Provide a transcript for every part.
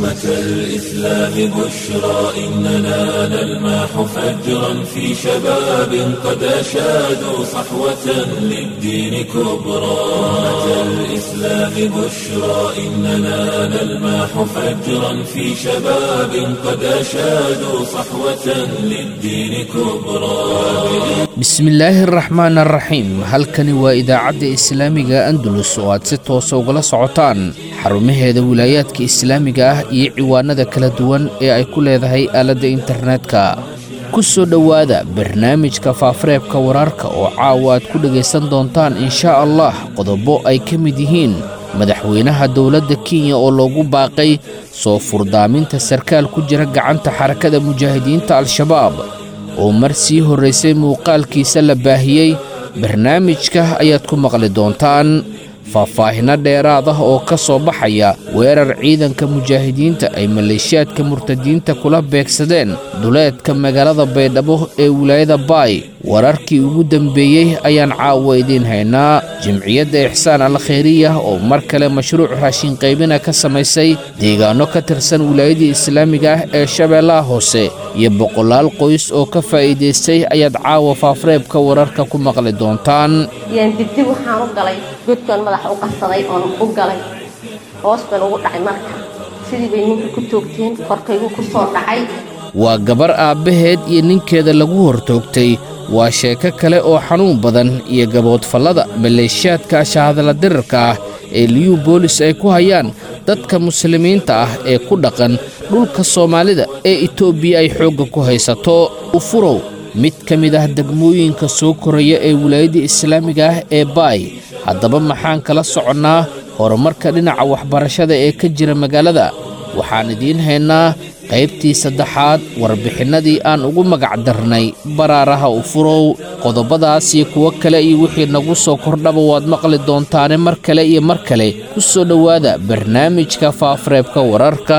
أمة الإسلام بشرى إننا نلمح فجرا في شباب قد أشادوا صحوة للدين كبرى أمة الإسلام بشرى إننا نلمح فجرا في شباب قد أشادوا صحوة للدين كبرى bismillaahi araxmaan araxiim halkani waa idaacadda islaamiga andalus oo aad si toosa ugala socotaan xarumaheeda wilaayaadka islaamiga ah iyo ciwaanada kala duwan ee ay ku leedahay aaladda internetka ku soo dhowaada barnaamijka faafareebka wararka oo caawa aad ku dhegaysan doontaan inshaa allah qodobo ay ka mid yihiin madaxweynaha dowladda kenya oo loogu baaqay soo furdaaminta sarkaal ku jira gacanta xarakada mujaahidiinta al-shabaab oo mar sii horraysay muuqaalkiisa la baahiyey barnaamijka ayaad ku maqli doontaan faahfaahinno dheeraad ah oo ka soo baxaya weerar ciidanka mujaahidiinta ay maleeshiyaadka murtadiinta kula beegsadeen duleedka magaalada baydhabo ee wilaayada baay wararkii ugu dembeeyey ayaan caawa idiin haynaa jimciyadda ixsaan al khayriya oo mar kale mashruuc raashin qaybina ka samaysay deegaanno ka tirsan wilaayadii islaamiga ah ee shabeellaha hoose iyo boqolaal qoys oo ka faa'iidaystay ayaad caawa faafreebka wararka ku maqli doontaan yaan dibdib waxaan u galay godkaan madaxa u qabsaday oon u galay hoos baan ugu dhacay marka sidii bay ninka ku toogteen korkaygu ku soo dhacay waa gabar aabbaheed iyo ninkeeda lagu hortoogtay waa sheeko kale oo xanuun badan iyo gaboodfallada maleeshiyaadka shahadala dirarka ah ee liyuu boolis ay ku hayaan dadka muslimiinta ah ee ku dhaqan dhulka soomaalida ee itoobiya ay xoogga ku haysato ufurow mid ka mid ah degmooyinka soo koraya ee wilaayadda islaamiga ah ee baay haddaba maxaan kala soconnaa horumarka dhinaca waxbarashada ee ka jira magaalada waxaan idiin haynaa qaybtii saddexaad warbixinnadii aan ugu magac darnay baraaraha ufurow qodobadaas iyo kuwo kale iyo wixii nagu soo kordhaba waad maqli doontaane mar kale iyo mar kale ku soo dhowaada barnaamijka faafareebka wararka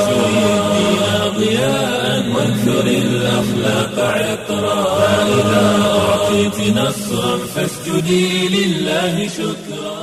وانثر الأخلاق عطرا فإذا أعطيت نصرا فاسجدي لله شكرا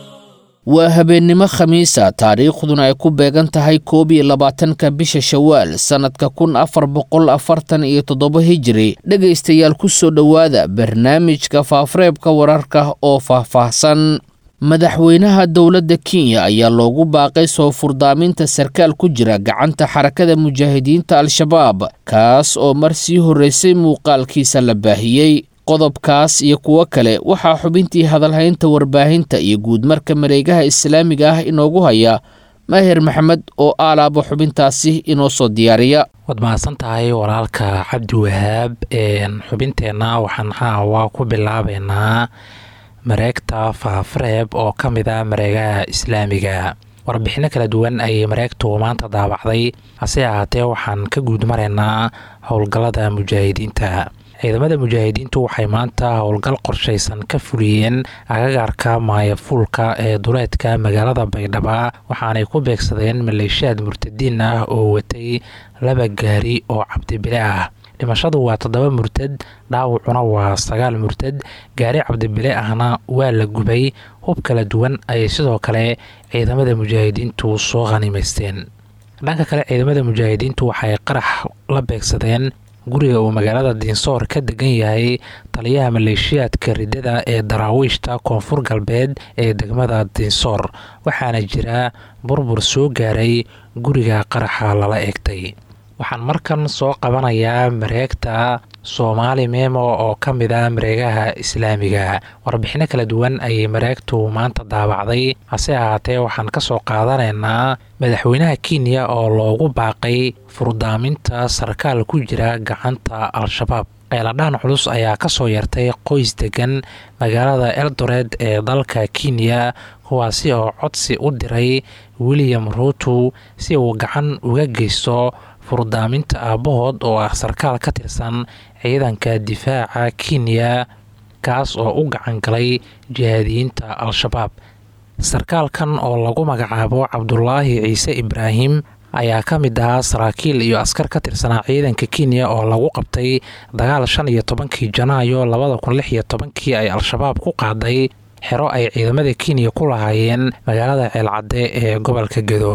waa habeennimo khamiisa taariikhduna ay ku beegan tahay koob iyo labaatanka bisha shawaal sannadka kun afar boqol afartan iyo toddoba hijiri dhegaystayaal ku soo dhowaada barnaamijka faafareebka wararka oo faahfaahsan madaxweynaha dowladda kenya ayaa loogu baaqay soo furdaaminta sarkaal ku jira gacanta xarakada mujaahidiinta al-shabaab kaas oo mar sii horraysay muuqaalkiisa la baahiyey qodobkaas iyo kuwo kale waxaa xubintii hadalhaynta warbaahinta iyo guudmarka mareegaha islaamiga ah inoogu haya maahir maxamed oo aalaaba xubintaasi inoo soo diyaariya waad mahadsan tahay walaalka cabdi wahaab xubinteenna waxaan caawa ku bilaabeynaa mareegta faafareeb oo ka mid a mareegaha islaamiga warbixinno kala duwan ayay mareegtu maanta daabacday hase ahaatee waxaan ka guud maraynaa howlgallada mujaahidiinta ciidamada mujaahidiintu waxay maanta howlgal qorshaysan ka fuliyeen agagaarka maayafuulka ee duleedka magaalada baydhaba waxaanay ku beegsadeen maleeshiyaad murtadiin ah oo watay laba gaari oo cabdibile ah dhimashadu waa toddoba murtad dhaawacuna waa sagaal murtad gaari cabdibile ahna waa la gubay hub kala duwan ayay sidoo kale ciidamada mujaahidiintu soo khanimaysteen dhanka kale ciidamada mujaahidiintu waxay qarax la beegsadeen guriga uu magaalada diinsoor ka degan yahay taliyaha maleeshiyaadka ridada ee daraawiishta koonfur galbeed ee degmada diinsoor waxaana jira burbur soo gaaray guriga qaraxa lala eegtay waxaan markan soo qabanayaa mareegta soomaali memo oo ka mid ah mareegaha islaamiga warbixino kala duwan ayay mareegtu maanta daabacday hase ahaatee waxaan ka soo qaadanaynaa madaxweynaha kenya oo loogu baaqay furdaaminta sarkaal ku jira gacanta al-shabaab qeeladhaan culus ayaa kasoo yartay qoys degan magaalada eldored ee dalka kenya kuwaasi oo codsi u diray william ruutu si uu gacan uga geysto furdaaminta aabbahood oo ah sarkaal ka tirsan ciidanka difaaca kenya kaas oo u gacan galay jihaadiyiinta al-shabaab sarkaalkan oo lagu magacaabo cabdulaahi ciise ibraahim ayaa ka mid ahaa saraakiil iyo askar ka tirsanaa ciidanka kenya oo lagu qabtay dagaal shan iyo tobankii janaayo labada kun lix iyo tobankii ay al-shabaab ku qaaday xero ay ciidamada kenya ku lahaayeen magaalada ceelcadde ee gobolka gedo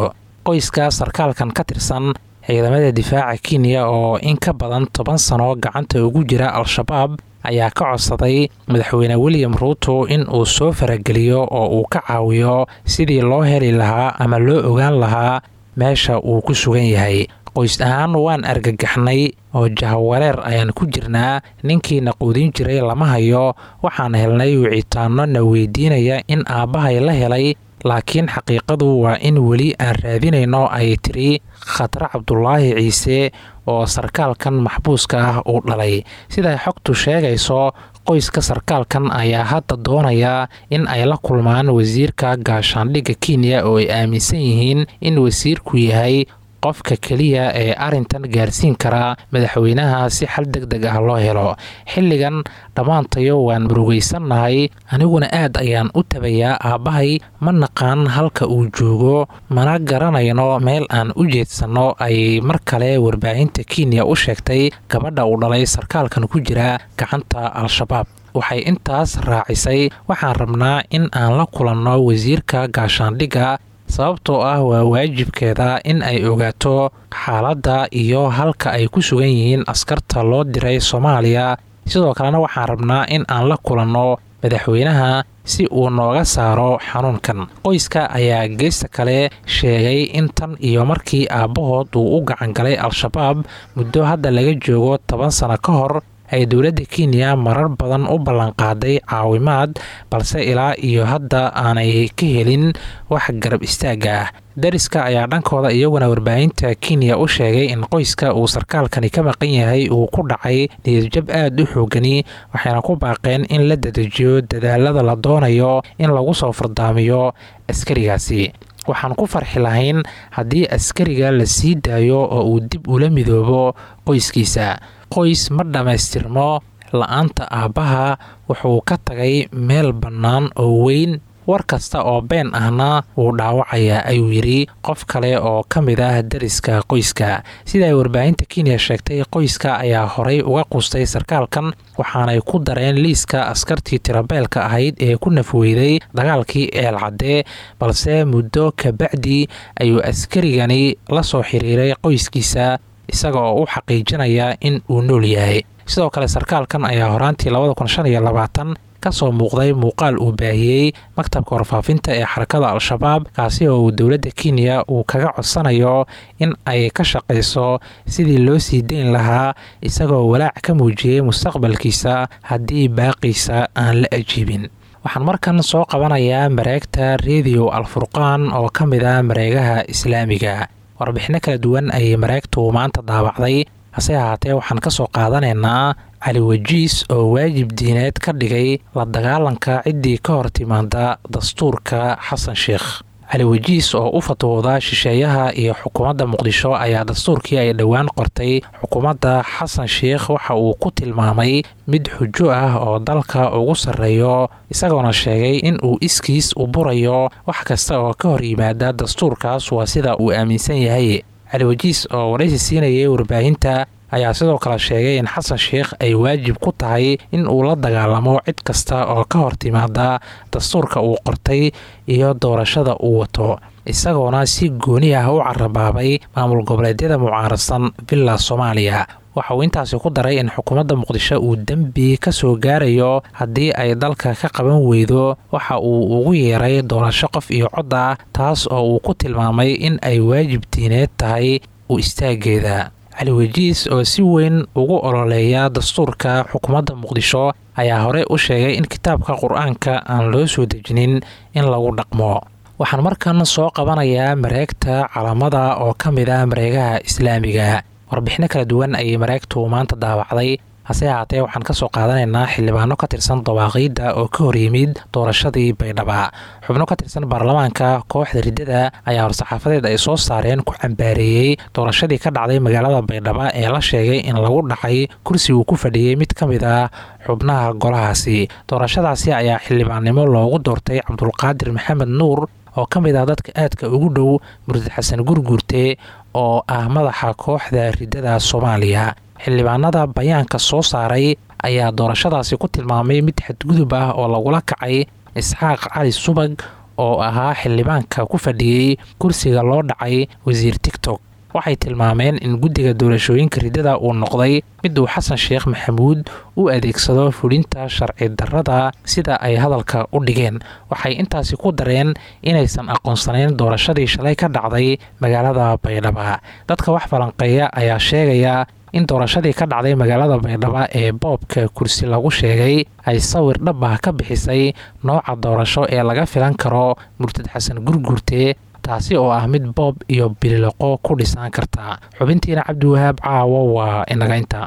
qoyska sarkaalkan ka tirsan ciidamada difaaca kenya oo in ka badan toban sano gacanta ugu jira al-shabaab ayaa ka codsaday madaxweyne william ruuto in uu soo farageliyo oo uu ka caawiyo sidii loo heli lahaa ama loo ogaan lahaa meesha uu ku sugan yahay qoys ahaan waan argagaxnay oo jahawareer ayaan ku jirnaa ninkiina quudin jiray lama hayo waxaan helnay wicitaano na weydiinaya in aabbahay la helay laakiin xaqiiqadu waa in weli aan raadinayno ay tiri khatre cabdulaahi ciise oo sarkaalkan maxbuuska ah uu dhalay siday xogtu sheegayso qoyska sarkaalkan ayaa hadda doonaya in ay la kulmaan wasiirka gaashaandhigga kenya oo ay aaminsan yihiin in wasiirku yahay qofka keliya ee arrintan gaarsiin kara madaxweynaha si xal deg deg ah loo helo xilligan dhammaantayo waan murugaysannahay aniguna aad ayaan u tabayaa aabbahay ma naqaan halka uu joogo mana garanayno meel aan u jeedsanno ayay mar kale warbaahinta kenya u sheegtay gabadha uu dhalay sarkaalkan ku jira gacanta al-shabaab waxay intaas raacisay waxaan rabnaa in aan la kulanno wasiirka gaashaandhigga sababtoo ah waa waajibkeeda in ay ogaato xaaladda iyo halka ay ku sugan yihiin askarta loo diray soomaaliya sidoo kalena waxaan rabnaa in aan la kulanno madaxweynaha si uu nooga saaro xanuunkan qoyska ayaa geesta kale sheegay in tan iyo markii aabbahood uu u gacangalay al-shabaab muddo hadda laga joogo toban sano ka hor ay dowladda kenya marar badan u ballanqaaday caawimaad balse ilaa iyo hadda aanay ka helin wax garab istaagga ah dariska ayaa dhankooda iyaguna warbaahinta kenya u sheegay in qoyska uu sarkaalkani ka maqan yahay uu ku dhacay niyadjab aad u xoogani waxayna ku baaqeen in la dedejiyo dadaalada la doonayo in lagu soo fardaamiyo askarigaasi waxaan ku farxi lahayn haddii askariga la sii daayo oo uu dib ula midoobo qoyskiisa qoys ma dhammaystirmo la-aanta aabbaha wuxuu ka tagay meel bannaan oo weyn war kasta oo been ahna wuu dhaawacayaa ayuu yidhi qof kale oo ka mid ah dariska qoyska sida ay warbaahinta kenya sheegtay qoyska ayaa horay uga qustay sarkaalkan waxaanay ku dareen liiska askartii tirabeelka ahayd ee ku nafweyday dagaalkii eelcadde balse muddo kabacdi ayuu askarigani la soo xiriiray qoyskiisa isaga oo u xaqiijinaya in uu nool yahay sidoo kale sarkaalkan ayaa horaantii kasoo muuqday muuqaal uu baahiyey maktabka warfaafinta ee xarakada al-shabaab kaasi oo uu dowladda kenya uu kaga codsanayo in ay ka shaqayso sidii loo sii dayn lahaa isagoo walaac ka muujiyey mustaqbalkiisa haddii baaqiisa aan la ajiibin waxaan markan soo qabanayaa mareegta rediyo alfurqaan oo ka mid ah mareegaha islaamiga warbixinno kala duwan ayay mareegtu maanta daabacday hase ahaatee waxaan ka soo qaadanaynaa cali wajiis oo waajib diineed ka dhigay la dagaalanka ciddii ka hor timaada dastuurka xasan sheekh cali wajiis oo u fatwooda shisheeyaha iyo xukuumadda muqdisho ayaa dastuurkii ay dhowaan qortay xukuumadda xasan sheekh waxa uu ku tilmaamay mid xujo ah oo dalka ugu sarreeyo isagoona sheegay in uu iskiis u burayo wax kasta oo ka hor yimaada dastuurkaas waa sida uu aaminsan yahay cali wajiis oo waraysi siinayay warbaahinta ayaa sidoo kale sheegay in xasan sheekh ay waajib ku tahay in uu la dagaalamo cid kasta oo ka hor timaada dastuurka uu qortay iyo doorashada uu wato isagoona si gooni ah u carabaabay maamul goboleedyada mucaarasan villa soomaaliya waxa uu intaasi ku daray in xukuumadda muqdisho uu dembi ka soo gaarayo haddii ay dalka ka qaban weydo waxa uu ugu yeeray doorasho qof iyo cod ah taas oo uu ku tilmaamay in ay waajib diineed tahay u istaageeda cali wajiis oo si weyn ugu ololeeya dastuurka xukuumadda muqdisho ayaa hore u sheegay in kitaabka qur-aanka aan loo soo dejinin in lagu dhaqmo waxaan markan soo qabanayaa mareegta calamada oo ka mid ah mareegaha islaamiga warbixino kala duwan ayay mareegtu maanta daawacday hase ahaatee waxaan ka soo qaadanaynaa xildhibaano ka tirsan dawaaqiidda oo ka hor yimid doorashadii baydhaba xubno ka tirsan baarlamaanka kooxda riddada ayaa horsaxaafadeed ay soo saareen ku cambaareeyey doorashadii ka dhacday magaalada baydhaba ee la sheegay in lagu dhacay kursi uu ku fadhiyey mid ka mid ah xubnaha golahaasi doorashadaasi ayaa xildhibaannimo loogu doortay cabdulqaadir maxamed nuur oo ka mid ah dadka aadka ugu dhow murtad xasan gurguurte oo ah madaxa kooxda riddada soomaaliya xildhibaanada bayaanka soo saaray ayaa doorashadaasi ku tilmaamay mid xadgudub ah oo lagula kacay isxaaq cali subag oo ahaa xildhibaanka ku fadhiyey kursiga loo dhacay wasiir tigtok waxay tilmaameen in guddiga doorashooyinka riddada uu noqday mid uu xasan sheekh maxamuud u adeegsado fulinta sharci darrada sida ay hadalka u dhigeen waxay intaasi ku dareen inaysan aqoonsanayn doorashadii shalay ka dhacday magaalada baydhaba dadka wax falanqeeya ayaa sheegaya in doorashadii ka dhacday magaalada baydhaba ee boobka kursi lagu sheegay ay sawir dhab ah ka bixisay nooca doorasho ee laga filan karo murtad xasan gurgurte taasi oo ah mid boob iyo bililoqo ku dhisaan karta xubintiina cabdiwahaab caawo waa inaga inta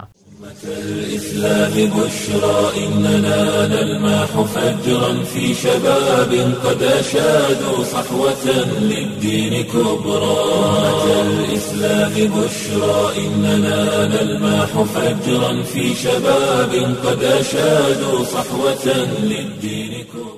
الإسلام بشرى إننا نلمح فجرا في شباب قد أشادوا صحوة للدين كبرى الإسلام بشرى إننا نلمح فجرا في شباب قد أشادوا صحوة للدين كبرى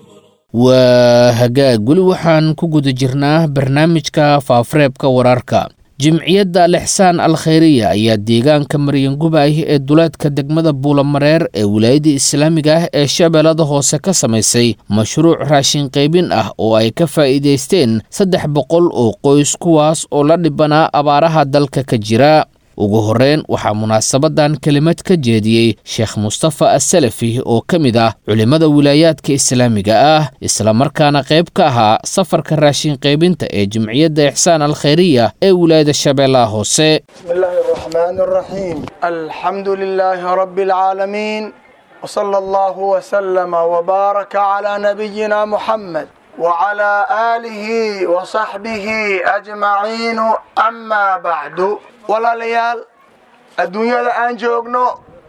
waa hagaag weli waxaan ku guda jirnaa barnaamijka faafareebka wararka jimciyadda alixsaan al khayriya ayaa deegaanka maryangubaay ee duleedka degmada buulamareer ee wilaayadda islaamiga ah ee shabeellada hoose ka samaysay mashruuc raashin qaybin ah oo ay ka faa'iidaysteen saddex boqol oo qoys kuwaas oo la dhibanaa abaaraha dalka ka jira ugu horreyn waxaa munaasabadan kelimad ka jeediyey sheekh mustafa asalafi oo ka mid ah culimmada wilaayaadka islaamiga ah islamarkaana qayb ka ahaa safarka raashin qaybinta ee jimciyadda ixsaan al khayriya ee wilaayada shabeellaha hoose بسم الله الرحمن الرحيم الحمد لله رب العالمين وصلى الله وسلم وبارك على نبينا محمد وعلى آله وصحبه أجمعين أما بعد ولا ليال الدنيا الآن جوجنو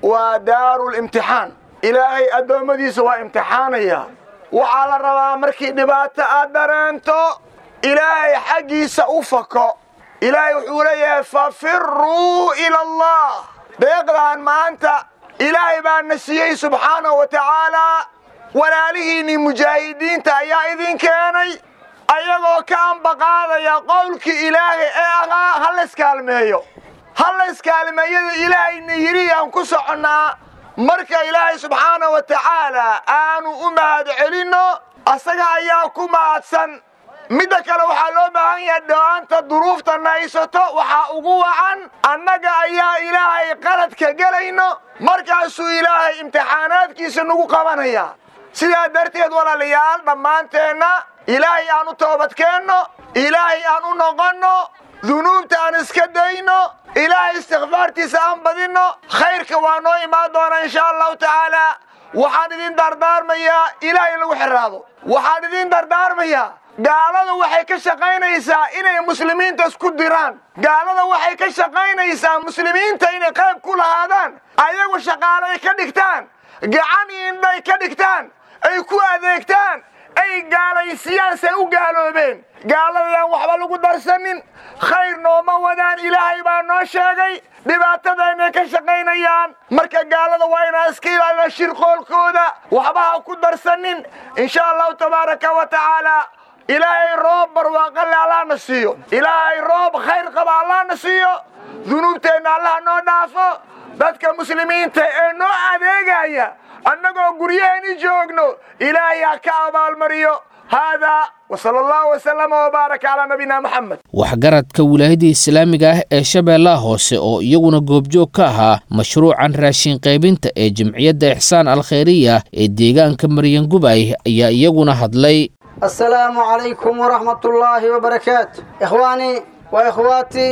ودار الامتحان إلهي أدومدي سوى امتحانيا وعلى الروا مركي دبات أدرنتو إلهي حقي سأفكو ilaahay wuxuu leeyahay fafiruu ila allah deeqdaan maanta ilaahay baa na siiyey subxaanahu wa tacaalaa walaalihiinnii mujaahidiinta ayaa idin keenay ayagoo ka ambaqaadaya qowlkii ilaahay ee ahaa ha layskaalmeeyo ha layskaalmeeyada ilaahayna yidhi aan ku soconnaa marka ilaahay subxaanahu wa tacaalaa aanu u mahad celinno asaga ayaa ku mahadsan midda kale waxaa loo baahan yahay dhowaanta duruufta naysato waxaa ugu wacan annaga ayaa ilaahay qaladka gelayno markaasuu ilaahay imtixaanaadkiisa nagu qabanaya sidaa darteed walaalayaal dhammaanteenna ilaahay aan u toobadkeenno ilaahay aan u noqonno dunuubta aan iska dayno ilaahay istikfaartiisa aan badinno khayrka waa noo imaan doonaa insha allahu tacaalaa waxaan idin dardaarmayaa ilaahay in lagu xiraado waxaan idin dardaarmayaa gaalada waxay ka shaqaynaysaa inay muslimiinta isku diraan gaalada waxay ka shaqaynaysaa muslimiinta inay qayb ku lahaadaan ayagu shaqaale ay ka dhigtaan gacan indhay ka dhigtaan ay ku adeegtaan ay gaalaysiyaan say u gaaloobeen gaaladayaan waxba lagu darsanin khayr nooma wadaan ilaahay baa noo sheegay dhibaatadaynay ka shaqaynayaan marka gaalada waa inaan iska ilaalina shirqoolkooda waxba ha ku darsanin insha allahu tabaaraka wa tacaala ilaahay roob barwaaqale allahna siiyo ilaahay roob khayr qaba allahna siiyo dunuubteenna allah noo dhaafo dadka muslimiinta ee noo adeegaya annagoo guryaheeni joogno ilaahay ha ka abaalmariyo haadaa wsala allahu wasalama wbaarak calaa nabiyina maxamed waxgaradka wilaayadda islaamiga ah ee shabeellaha hoose oo iyaguna goobjoog ka ahaa mashruucan raashin qaybinta ee jimciyadda ixsaan al khayriya ee deegaanka maryangubay ayaa iyaguna hadlay السلام عليكم ورحمة الله وبركاته إخواني وإخواتي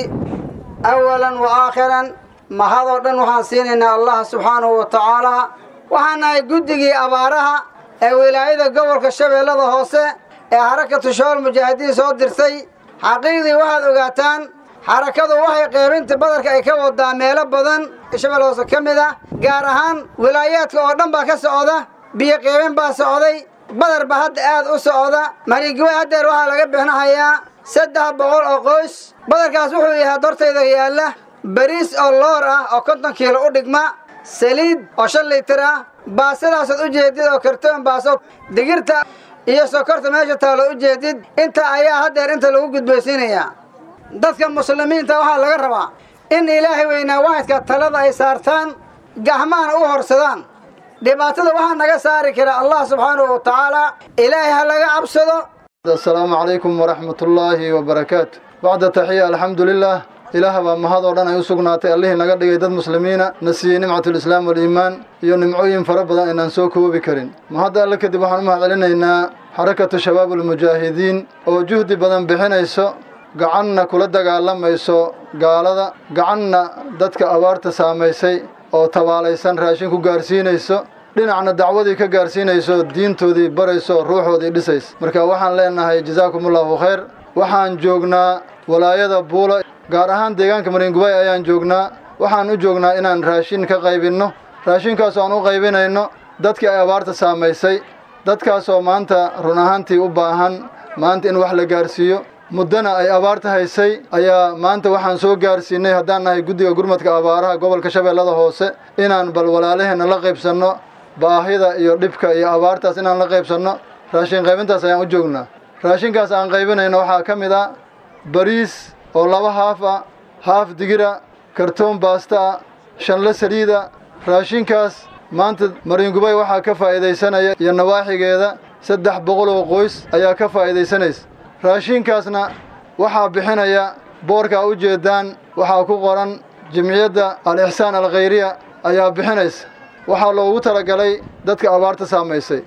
أولا وآخرا ما هذا دن وحان سيننا الله سبحانه وتعالى وحنا قدقي أبارها ولاية قبل كشبه لذا هوسه حركة شوال مجاهدين سود درسي حقيقي واحد وقاتان حركة وحي قيبنت بدرك أي كو داميلة بدن شبه لوسه كمدة قارهان ولايات كوردن باكا سعودة بيا قيبن با سعودي badar ba hadda aad u socda mariigwe haddeer waxaa laga bixinahayaa saddex boqol oo qoys badarkaas wuxuu yahay dortayda yaalla bariis oo loor ah oo konton kiilo u dhigma saliid oo shan liitir ah baasadaasood u jeedid oo kartoon baaso digirta iyo sokorta meesha taalo u jeedid inta ayaa haddeer inta lagu gudbaysiinayaa dadka muslimiinta waxaa laga rabaa in ilaahay weynaa waxadka talada ay saartaan gahmahana u horsadaan dhibaatada waxaa naga saari kara allah subxaanahu wa tacaala ilaahay ha laga cabsado asalaamu calaykum waraxmatullaahi wabarakaatu bacda taxiya alxamdu lilah ilaah baa mahadoo dhan ay u sugnaatay allihii naga dhigay dad muslimiina na siiyey nimcatulislaam waliimaan iyo nimcooyin fara badan inaan soo koobi karin mahadda alle kadib waxaan u mahad celinaynaa xarakatu shabaab ulmujaahidiin oo juhdi badan bixinayso gacanna kula dagaalamayso gaalada gacanna dadka abaarta saamaysay oo tabaalaysan raashin ku gaarsiinayso dhinacna dacwadii ka gaarsiinayso diintoodii barayso ruuxoodii dhisays marka waxaan leenahay jasaakumullahu khayr waxaan joognaa walaayada buula gaar ahaan deegaanka mariingubay ayaan joognaa waxaan u joognaa inaan raashin ka qaybinno raashinkaasoo aan u qaybinayno dadkii ay abaarta saamaysay dadkaasoo maanta run ahaantii u baahan maanta in wax la gaarsiiyo muddana ay abaarta haysay ayaa maanta waxaan soo gaarsiinay haddaan nahay guddiga gurmadka abaaraha gobolka shabeellada hoose inaan bal walaalaheenna la qaybsanno baahida iyo dhibka iyo abaartaas inaan la qaybsanno raashin qaybintaas ayaan u joognaa raashinkaas aan qaybinayno waxaa ka mid ah bariis oo laba haaf ah haaf digira kartoon baasta ah shanle saliida raashinkaas maanta mariingubay waxaa ka faa'iidaysanaya iyo nawaaxigeeda saddex boqol oo qoys ayaa ka faa'iidaysanaysa raashinkaasna waxaa bixinaya boorkaa u jeedaan waxaa ku qoran jimciyadda al-ixsaan alkhayriya ayaa bixinaysa waxaa loogu talagalay dadka abaarta saamaysay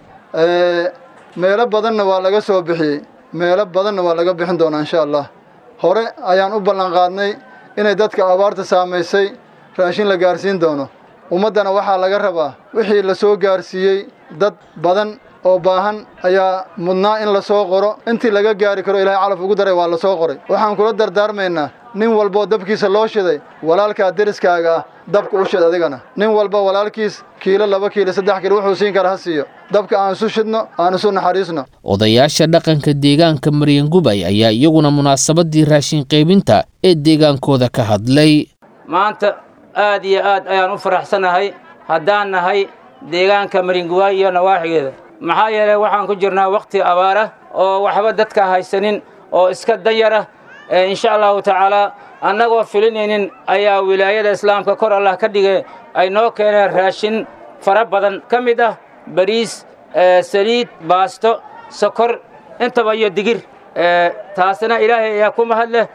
meelo badanna waa laga soo bixiyey meelo badanna waa laga bixin doonaa insha allah hore ayaan u ballanqaadnay inay dadka abaarta saamaysay raashin la gaarsiin doono ummaddana waxaa laga rabaa wixii la soo gaarsiiyey dad badan oo baahan ayaa mudnaa in la soo qoro intii laga gaari karo ilaahay calaf ugu daray waa la soo qoray waxaan kula dardaarmaynaa nin walboo dabkiisa loo shiday walaalkaa deriskaaga ah dabka u shid adigana nin walba walaalkiis kiilo laba kiilo saddex kiilo wuxuu siin kara ha siiyo dabka aan isu shidno aan isu naxariisno odayaasha dhaqanka deegaanka maryangubay ayaa iyaguna munaasabadii raashin qaybinta ee deegaankooda ka hadlay maanta aad iyo aad ayaan u faraxsanahay haddaan nahay deegaanka maringuwaay iyo nawaaxigeeda maxaa yeelay waxaan ku jirnaa wakhti abaara oo waxba dadka haysanin oo iska danyara insha allahu tacaalaa annagoo filinaynin ayaa wilaayada islaamka kor allah ka dhigay ay noo keeneen raashin fara badan ka mid ah bariis saliid baasto sokor intaba iyo digir taasina ilaahay ayaa ku mahad leh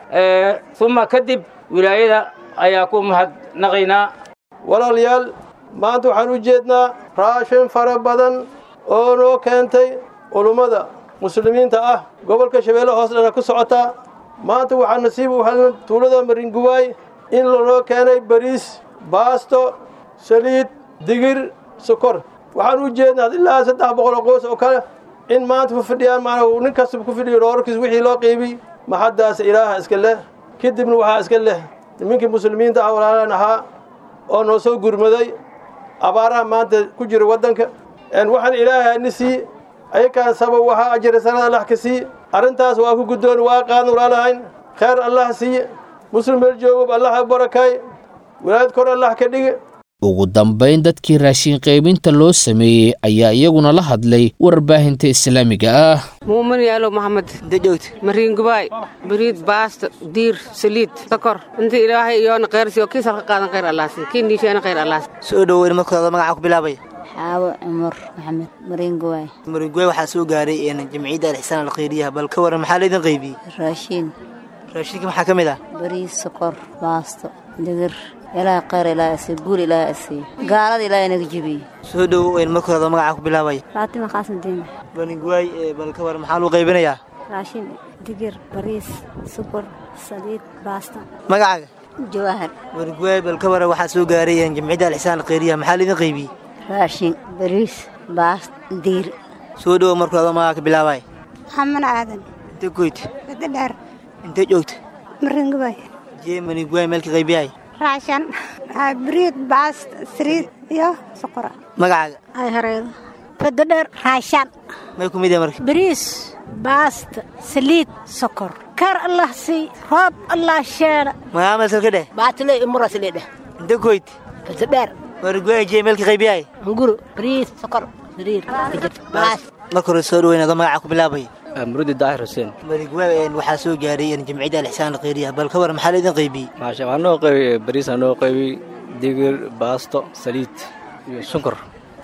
uma kadib wilaayada ayaa ku mahadnaqaynaa walaalayaal maanta waxaan u jeednaa raashin fara badan oo noo keentay culummada muslimiinta ah gobolka shabeelle hoos dhana ku socotaa maanta waxaa nasiib u helna tuulada maringuwaay in lanoo keenay bariis baasto saliid digir sokor waxaan u jeednaa ilaa saddex boqol oo qoys oo kale in maanta ku fidhiyaan maana nin kastaba ku fidhiyo dhoorarkiis wixii loo qiibiy maxaddaas ilaaha iska leh kadibna waxaa iska leh nimankii muslimiinta ah walaalaan ahaa oo noo soo gurmaday abaaraha maanta ku jira waddanka waxaan ilaahay ni sii ayakaan sabab waxaa ajira sanada allah ka sii arrintaas waa ku guddoon waa qaadna walaalahayn khayr allah siiye muslim meel joogob allah ha barakaay walaayad kor allah ka dhige ugu dambayn dadkii raashin qaybinta loo sameeyey ayaa iyaguna la hadlay warbaahinta islaamiga ah muumin yaalow maxamed dajoogta mariingubaay bariid baasta diir saliid sokor inta ilaahay iyoona khayrsiyo kiis halka qaadan khayr allaasi kii niisheena khayr allaasi soo dhoweyn markooda magaca ku bilaabaya xaawo cumar maxamed mariinguwaay mariinguwaay waxaa soo gaaray jamciyadda alixsaan alkhayriyaha bal ka waran maxaa laydin qaybiyey raashiin raashinka maxaa ka mid ah bariis sokor baasto digir ilaaha khayr ilaaha asiiyo guul ilaaha asiiyo gaalada ilaaha inaga jebiye soo dhoweyn markooda magaca ku bilaabaya faatima qaasim diime mariinguwaay bal ka waran maxaa lagu qaybinayaa raashin digir bariis sokor saliid baasta magacaaga jawahar mariinguwaay bal ka waran waxaa soo gaaray jamciyadda alixsaan alkhayriyaha maxaa laydin qaybiyey raashin bariis baast diir soo dhowo markooda magaca ka bilaabaya xaman aadan intee goyt bada dheer intee joogta maringubay jee mariinguwaay meelka qaybiyay raashan bariid baast saliid iyo sokora magacaaga ay hareedo bada dheer raashan may ku mid yahay marka bariis baast saliid sokor kar allah sii roob allah sheena magaca meelka ka dheh baatile imuras leedheh intee goyt bada dheer mariinguwaay jee meelka qaybiyay nguru bariis sokor saliid baast marka hore soo dhoweynaado magaca ku bilaabaya murudi daahir xuseen mariinguwaay waxaa soo gaaray jamciyadda alixsaan alkhayriyaha bal ka waran maxaa laydin qaybiyey maasha waxaa noo qaybiyey bariis aa noo qaybiyey digir baasto saliid iyo sunkor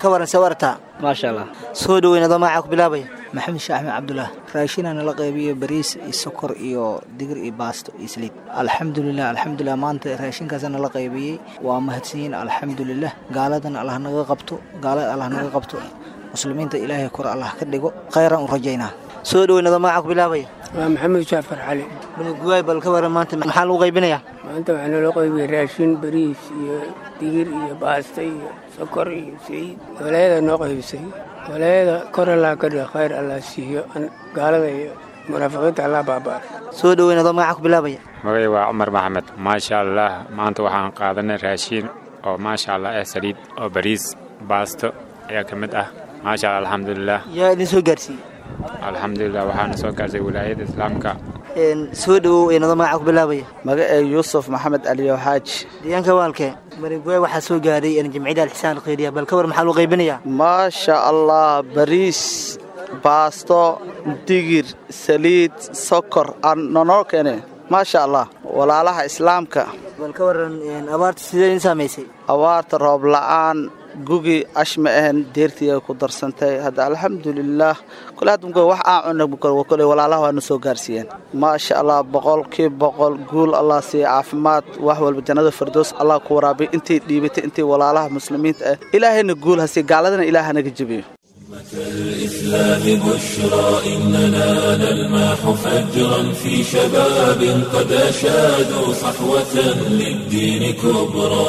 ka waran see wartaa maasha allah soo dhaweyn adoo magacaa ku bilaabaya maxamed sheekh axmed cabdulaah raashinana la qaybiyo bariis iyo sokor iyo digir iyo baasto iyo saliid alxamdulilah alxamdulilah maanta raashinkaasana la qaybiyey waa mahadsanyiin alxamdulilah gaaladana allah naga qabto gaalada allah naga qabto muslimiinta ilaahay kor allah ka dhigo khayran u rajaynaa soo dhaweyn adoo magacaa ku bilaabaya waa maxamed jaafar cali malinguwaay bal ka waran maanta maxaa lagu qaybinayaa maanta waxaa naloo qaybiyey raashin bariis iyo digir iyo baasta iyo sokor iyo saliid walaayada noo qaybisay walaayada kor allah ka dhigo khayr allah siiyo gaalada iyo munaafiqiinta allah baaba'ar soo dhaweyn adoo magacaa ku bilaabaya magay waa cumar maxamed maasha allah maanta waxaan qaadanay raashiin oo maasha allah eh saliid oo bariis baasto ayaa ka mid ah maasha allah alxamdulilah yaa idin soo gaarsiiyey alxamdulilah waxaana soo gaarsay wilaayada islaamka soo dhawow adoo magacaa ku bilaabaya magacee yuusuf maxamed aliyo xaaji deegaanka waalkee maringuwaay waxaa soo gaaray jamciyada alxisaan alkhayriya bal ka war maxaa loo qaybinayaa maasha allah bariis baasto digir saliid sokor nonoo keene maasha allah walaalaha islaamka bal ka waran abaarta sidee idin saamaysay abaarta roob la'aan gugi ashma ahan deertii ay ku darsantay hadda alxamdulilaah kole hadda wax aan cunna kole walaalaha waana soo gaarsiiyeen maasha allah boqolkii boqol guul allah siiya caafimaad wax walba jannada fardoos allah ku waraabiy intay dhiibatay intay walaalaha muslimiinta ah ilaahayna guul hasiiya gaaladana ilaah hanaga jebiyo الإسلام بشرى إننا نلمح فجرا في شباب قد أشادوا صحوة للدين كبرى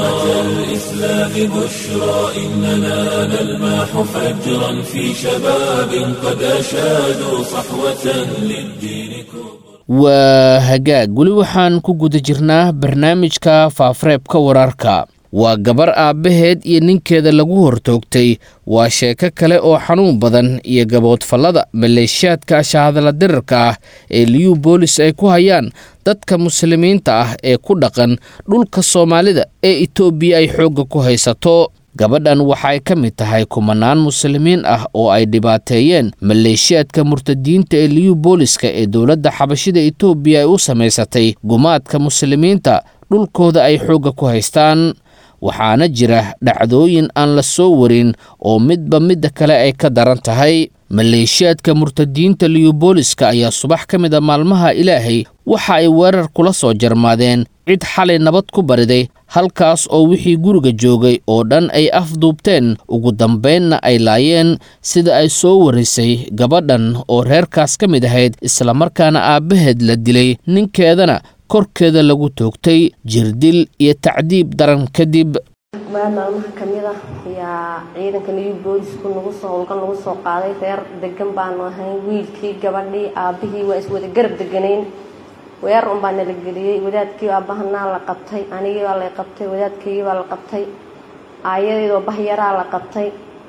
الإسلام بشرى إننا نلمح فجرا في شباب قد أشادوا صحوة للدين كبرى waa hagaag weli waxaan ku guda jirnaa barnaamijka faafareebka wararka waa gabar aabbaheed iyo ninkeeda lagu hortoogtay waa sheeko kale oo xanuun badan iyo gaboodfallada maleeshiyaadka shahadala dirarka ah ee liyu boolis ay ku hayaan dadka muslimiinta ah ee ku dhaqan dhulka soomaalida ee itoobiya ay xoogga ku haysato gabadhan waxay ka mid tahay kumanaan muslimiin ah oo ay dhibaateeyeen maleeshiyaadka murtadiinta ee liyu booliska ee dowladda xabashida itoobiya ay u samaysatay gumaadka muslimiinta dhulkooda ay xoogga ku haystaan waxaana jira dhacdooyin aan la soo warin oo midba midda kale ay ka daran tahay maleeshiyaadka murtadiinta liyubooliska ayaa subax ka mid a maalmaha ilaahay waxa ay weerar kula soo jarmaadeen cid xalay nabad ku bariday halkaas oo wixii guriga joogay oo dhan ay afduubteen ugu dambaynna ay laayeen sida ay soo warisay gabadhan oo reerkaas ka mid ahayd islamarkaana aabbaheed la dilay ninkeedana korkeeda lagu toogtay jirdil iyo tacdiib daran kadib maal maalmaha ka mid ah ayaa ciidanka new boolisku nagu soo howlgal nagu soo qaaday reer degan baanu ahayn wiilkii gabadhii aabbihii waa iswada garab deganayn weer un baa nala geliyey wadaadkii aabbahanaa la qabtay anigii baa la qabtay wadaadkaygii baa la qabtay aayadeydoo bahyaraa la qabtay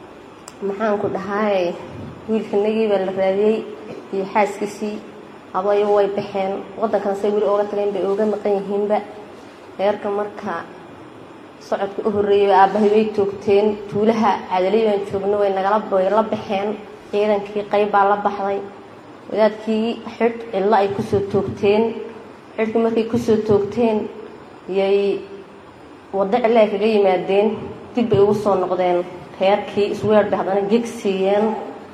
maxaanku dhahay wiilkanagii baa la raadiyey iyo xaaskiisii abayo way baxeen wadankan say weli ooga tageen bay ooga maqan yihiinba reerka marka socodka u horreeyay aabbahay way toogteen tuulaha cadalay baan joogno way nagala way la baxeen ciidankii qayb baa la baxday wadaadkii xidh cidlo ay kusoo toogteen xidhkii markay kusoo toogteen yay waddo cidlo ay kaga yimaadeen dib bay ugu soo noqdeen reerkii isweer bay haddana geg siiyeen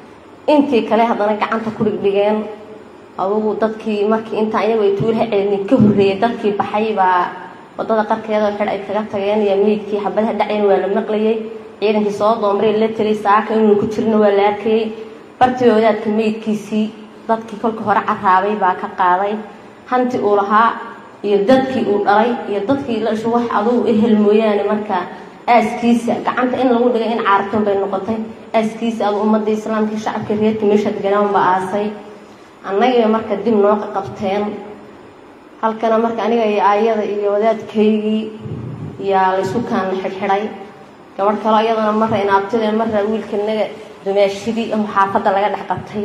intii kale haddana gacanta ku dhigdhigeen adugu dadkii markii intaa iyagu ay tuulaha celinin ka horreeyay dadkii baxay baa wadada qarkeeda xidh ay kaga tageen iyo meydkii xabadaha dhacayn waa la maqlayay ciidankii soo doomray la telay saaka inuu ku jirna waa la arkayay bartiba wadaadka meydkiisii dadkii kolka hore caraabay baa ka qaaday hanti uu lahaa iyo dadkii uu dhalay iyo dadkii la ishu wax adugu ehel mooyaane marka aaskiisa gacanta in lagu dhigay in caartun bay noqotay aaskiisa adu ummadda islaamka shacabka reerka meesha deganaan ba aasay annagiiba marka dib noo qabteen halkana marka aniga iyo aayada iyo wadaadkaygii yaa laysu kaana xidhxidhay gabadh kaleo iyadana marra inaabtide marra wiilkanaga dumaashidii oo xaafadda laga dhex qabtay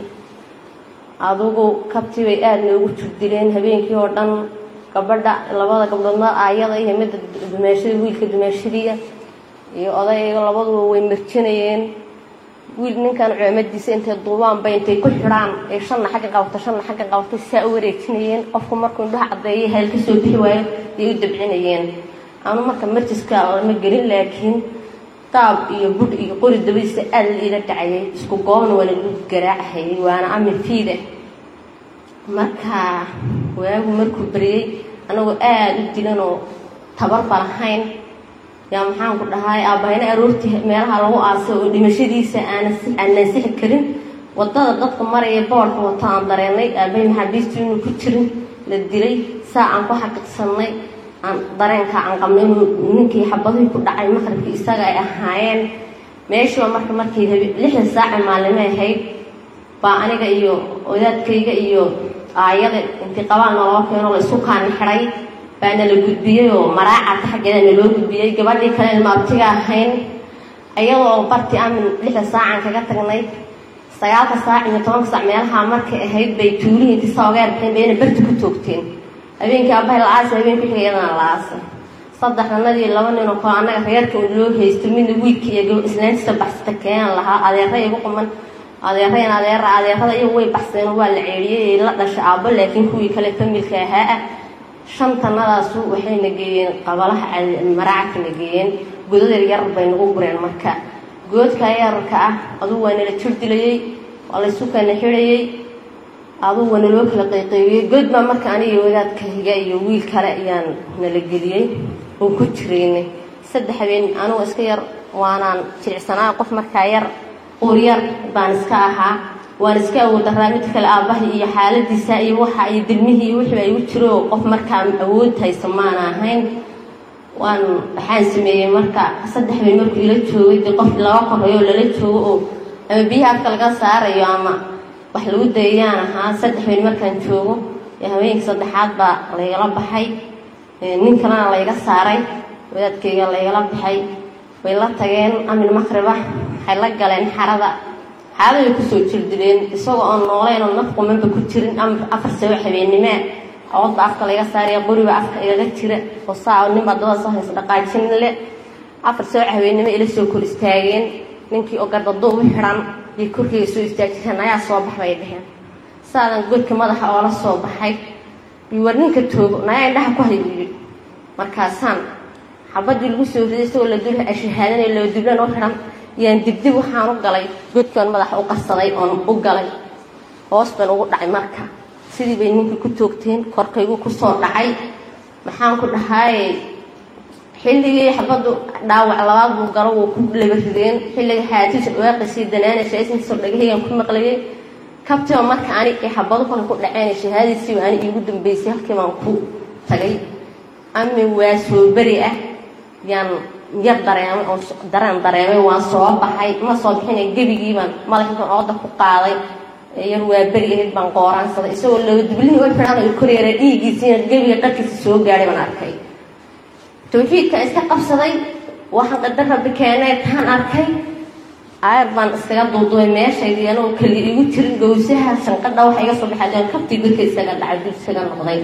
adugu kabtii bay aada noogu jurdileen habeenkii oo dhan gabadha labada gabdhood mar aayada iyo midda dumaashida wiilka dumaashidiia iyo odayga labaduba way marjanayeen wiil ninkan coomadiisa intay duubaanba intay ku xidhaan ee shanna xagga qabata shanna xagga qabatay saa u wareejinayeen qofku markuu indhaha caddeeya heel ka soo bixi waayo ayay u dabcinayeen anu marka marjiska lama gelin laakiin kitaab iyo budh iyo qori dabadiisa aad la iila dhacayay isku goobna waana lagu garaacahayay waana amin fiide marka waagu markuu beriyey anagoo aada u dilanoo tabarba lahayn yaa maxaan ku dhahay aabahayna aroortii meelaha lagu aasay oo dhimashadiisa aanaan sixi karin wadada dadka maraya boodhka wato aan dareenay aabahay maxaabiistu inuu ku jirin la dilay saa aan ku xaqiiqsanay aan dareenka aan qabnay inuu ninkii xabadihii ku dhacay maqribkii isaga ay ahaayeen meeshiiba marka markii lixdan saaci maalimo ahayd baa aniga iyo odaadkayga iyo aayada intii qabaan naloo keeno la isku kaani xidhay baa nala gudbiyey oo maraacata xaggeeda naloo gudbiyey gabadhii kale ilma abtiga ahayn iyadoo bartii amin lixda saacan kaga tagnay sagaalka saac iyo tobanka saac meelaha markay ahayd bay tuulihii intii soogeer bixeen bayna berti ku toogteen habeenkii abahay la aasay habeenkii xiga iyadana la aasay saddexdanadii laba nin oo kale annaga reerka un loo haysto midna wiilka iyo islaantiisa baxsata keenan lahaa adeera igu quman adeerayn adeera adeerada iyagu way baxseen waa la ceedhiyey la dhashay aabbo laakiin kuwii kale familka ahaa ah shantanadaasu waxayna geeyeen qabalaha maraacadkana geeyeen godad yaryar bay nagu gureen marka goodka yararka ah adugu waa nala jir dilayey waa laysu kana xidhayey adugu waa naloo kala qayqaybiyey good baa marka aniga wadaadka higa iyo wiil kale ayaan nala geliyey oo ku jiraynay saddex habeen anigoo iska yar waanaan jilicsanaa qof markaa yar uryar baan iska ahaa waan iska awoodaraa mid kale aabbaha iyo xaaladiisa iyo waxa iyo dilmihii iyo wixii igu jiro qof markaa awood haysa maana ahayn waan waxaan sameeyey marka saddex habeen markuu ila joogay dee qof laba koreyo oo lala joogo oo ama biyaha afka laga saarayo ama wax lagu dayayaan ahaa saddex habeen markaan joogo ee haweenkii saddexaad baa laygala baxay nin kalena layga saaray wadaadkayga laygala baxay way la tageen amin maqriba waxay la galeen xarada xarada way kusoo jirdileen isagoo oon nooleyn oo naf qumanba ku jirin afar sabo habeenimaa awoodba afka laga saaraya qoriba afka igaga jira oo saa ninbaa dabada soo haysa dhaqaajin le afar sabo habeennimo ila soo kor istaageen ninkii oo gardaduub u xidhan bay korkeyga soo istaajireen ayaa soo bax bay dheheen saadan godka madaxa oola soo baxay war ninka toogo nayaa indhaha ku hay buu yidhi markaasaan xabadii lagu soo riday isagoo la dul ashahaadanay loo dublan u xidhan yaan dibdib waxaan u galay godkaan madaxa u qarsaday oon u galay hoos baan ugu dhacay marka sidii bay ninkii ku toogteen korkaygu kusoo dhacay maxaan ku dhahaaye xilligii xabaddu dhaawac labaad buu galo wuu ku laba rideen xilliga xaatiisa dhawaaqisii danaanaysa isninkasoo dhagahaygan ku maqlayay kabtiba marka ani ee xabado kale ku dhaceen shahaadadiisiiba ani iigu dambeysay halkii baan ku tagay ami waa soo beri ah yaan yar dareemay oo dareen dareemay waan soo baxay ma soo bixina gebigiibaan madaxiiban ooda ku qaaday yar waa beri ahayd baan qooraansaday isagoo laba dublihii u xidhan oo koryeera dhiiggiisiina gebiga dharkiisa soo gaadhay baan arkay tawxiidka iska qabsaday waxaan qadar rabbi keenay taan arkay aayar baan iskaga duuduubay meeshaydii anoo keli igu jirin gowsaha sanqadha waxa iga soo baxay kabtii godka isaga dhacay dul isaga noqday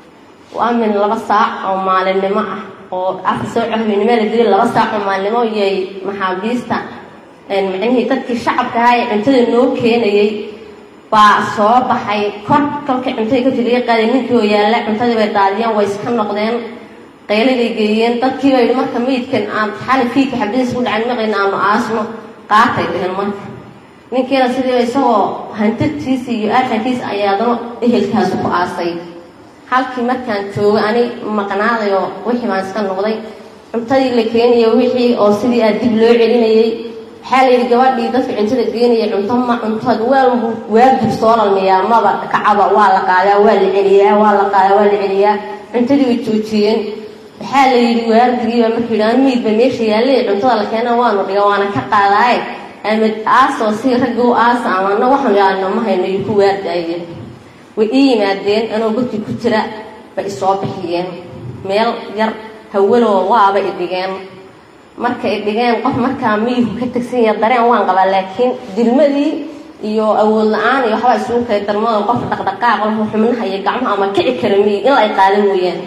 amin laba saac oo maalinimo ah oo afar soo cahweynimo la dilay laba saac oo maalinimo yay maxaabiista macnihii dadkii shacabka ahaa ee cuntada noo keenayay baa soo baxay kor kolkay cuntada ka jiliga qaaday ninkii oo yaalla cuntadii bay daadiyeen way iska noqdeen qayladay geeyeen dadkii bay marka meydkan aan xali fiidka xabadiis ku dhacan maqayna aanu aasno qaatay dheheen marka ninkiina sidii isagoo hantadtiisa iyo aarkankiisa ayaadano ehelkaasi ku aasay halkii markaan joogo ani maqnaaday oo wixii baan iska noqday cuntadii la keenaya wixii oo sidii aad dib loo celinayay waxaa la yidhi gabadhii dadka cuntada geenaya cunto ma cuntood waalbu waagib soo lalmiyaa maba kacaba waa la qaadaa waa la celiyaa waa la qaadaa waa la celiyaa cuntadii way joojiyeen waxaa la yidhi waardigiiba markuu yidhi an miidba meesha yaallay cuntada la keena waanu dhiga waana ka qaadaaye amad aasoo si ragga u aasa amana waxaan yaalno ma hayno iyo ku waardaye way ii yimaadeen anoo godkii ku jira bay isoo bixiyeen meel yar hawaloo waaba idhigeen markay idhigeen qof markaa miyuhu ka tegsan yaha dareen waan qabaa laakiin dilmadii iyo awood la-aan iyo waxbaa isugu kay darmado qof dhaqdhaqaaq lahu xubnaha iyo gacmaha ama kici kara miyi in la ay qaada mooyaane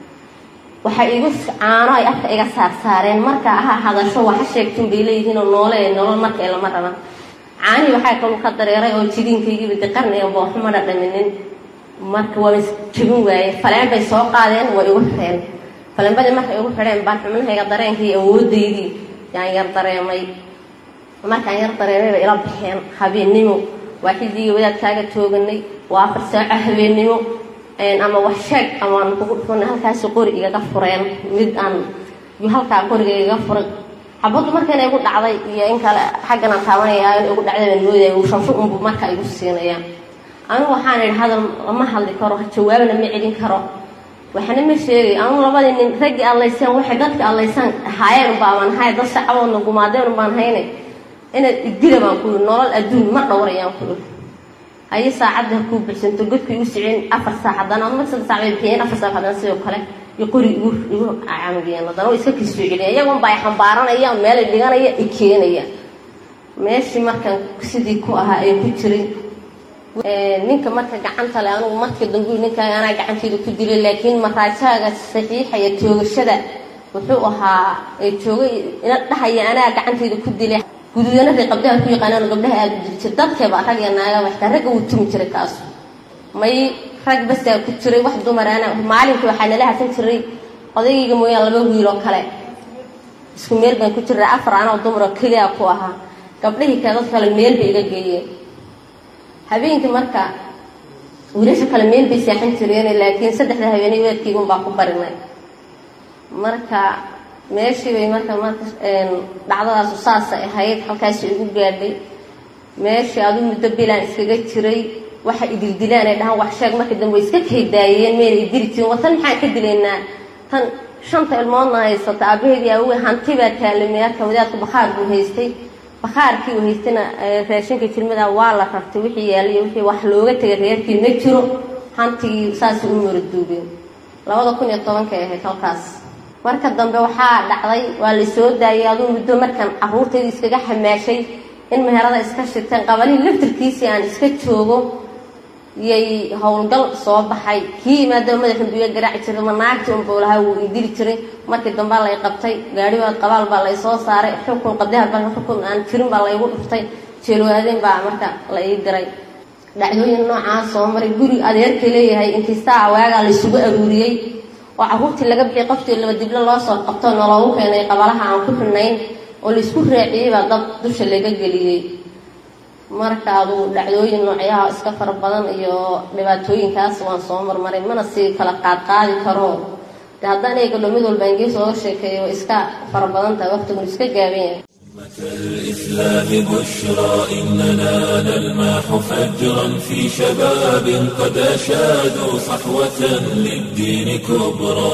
waxay igu caano ay afka iga saarsaareen marka aha hadasho waxa sheegtin bay leeyihiinoo noole ee nolol marka lama raban caanihii waxaa kalu ka dareeray oo jidiinkaygiiba de qarniga booxuma dhadhaminin marka waaba jebin waaye faleen bay soo qaadeen waa igu xireen faleenbadii markay igu xidheen baan xubnahayga dareenkii awoodaydii yaan yar dareemay markaan yar dareemay bay ila baxeen habeennimo waa xilligii wadaadkaaga tooganay waa afar saaco habeennimo ama wax sheeg amaan kugu dhufanay halkaasi qori igaga fureen mid aan halkaa qoriga igaga furay xabaddu marka inay igu dhacday iyo in kale xaggan aan taabanaya in igu dhacday baan moodaya uu shansho unbu marka igu siinayaan anigu waxaan idhi hadal lama hadli karo jawaabna ma celin karo waxna ma sheegay anigu labadii nin raggii allaysaan waxay dadka allaysaan ahaayeen unbaaban hay dad shacaboodna gumaadeen unbaan haynay inaad idila baan ku yidhi nolol adduun ma dhowrayaan ku yidhi haye saacadda ha kuu buxsanto godkay u sicin afar saac haddana ama saddex saac bay bixiyeen afar saac haddana sidoo kale iyo qori igu igu caamigeen haddana way iska kasoo celiyeen iyagoon baa xambaaranaya meelay dhiganaya i keenaya meeshii markaan sidii ku ahaa ay ku jiray ninka marka gacanta le anugu marka dambe ninkaaga anaa gacanteeda ku dilay laakiin maraajaaga saxiixaya toogashada wuxuu ahaa joogay ina dhahaya anaa gacanteeda ku dilay guduudana ree qabdaha ku yaqaanaan gabdhaha aada u dili jira dadkeeba rag iyo naagaba xitaa ragga wuu tumi jiray kaas may rag basaa ku jiray wax dumar ana maalinka waxaa nala hasan jiray odaygayga mooyaan laba wiil oo kale isku meel baan ku jiray afar anoo dumar oo keliya ku ahaa gabdhihii kale dad kale meel bay iga geeyeen habeenkii marka wiilasha kale meel bay seexan jireen laakiin saddexda habeenay weedkaygun baa ku barinay marka meeshii bay marka marka dhacdadaasu saasay ahayd halkaasi igu gaadhay meeshii adu muddo bilaan iskaga jiray waxa idildilaan ay dhahaan wax sheeg marka dambe way iska kaydaayeen meel ay dili jirin watan maxaan ka dilaynaa tan shanta ilmoodna haysata aabaheedii aawey hanti baa taalimeaka wadaadku bakhaar buu haystay bakhaarkii uu haystayna raashinka jirmada waa la rartay wixii yaaliyo wixii wax looga tegay reerkii ma jiro hantigii saasay u maraduubeen labada kun iyo tobankay ahayd halkaas marka dambe waxaa dhacday waa la soo daayay aduu muddo markan caruurtayda iskaga xamaashay in meherada iska shiteen qabalihii laftirkiisii aan iska joogo yay howlgal soo baxay kii imaadaba madaxa duya garaaci jiray ma naagtii unbuu lahaa wuu idili jiray markii dambaa lay qabtay gaadhibaad qabaal baa lay soo saaray xukun qabdaha ba xukun aan jirin baa laygu dhuftay jeelwaadeen baa marka la ii diray dhacdooyin noocaa soo maray guri adeerkay leeyahay inkistaa waagaa laysugu aruuriyey oo caruurtii laga bixiyay qoftii laba diblo loo soo qabto noloogu keenay qabalaha aan ku xidhnayn oo laysku raaciyey baa dad dusha laga geliyey marka adugu dhacdooyin noocyaha iska fara badan iyo dhibaatooyinkaas waan soo marmaray mana sii kala qaadqaadi karo de haddaan eegalo mid walba ingees ooga sheekeeyo iska fara badan tahay waqtigun iska gaaban yahay الإسلام بشرى إننا نلمح فجرا في شباب قد أشادوا صحوة للدين كبرى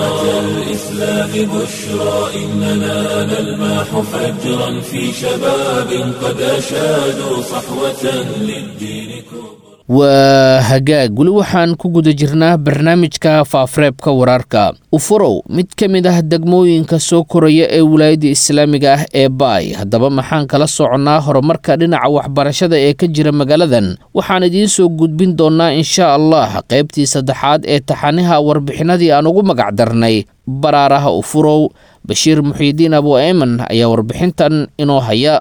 الإسلام بشرى إننا نلمح فجرا في شباب قد أشادوا صحوة للدين كبرى waa hagaag weli waxaan ku guda jirnaa barnaamijka faafareebka wararka ufurow mid ka mid ah degmooyinka soo koraya ee wilaayadda islaamiga ah ee baay haddaba maxaan kala soconnaa horumarka dhinaca waxbarashada ee ka jira magaaladan waxaan idiin soo gudbin doonnaa insha allah qaybtii saddexaad ee taxaniha warbixinadii aan ugu magac darnay baraaraha ufurow bashiir muxiidiin abu ayman ayaa warbixintan inoo haya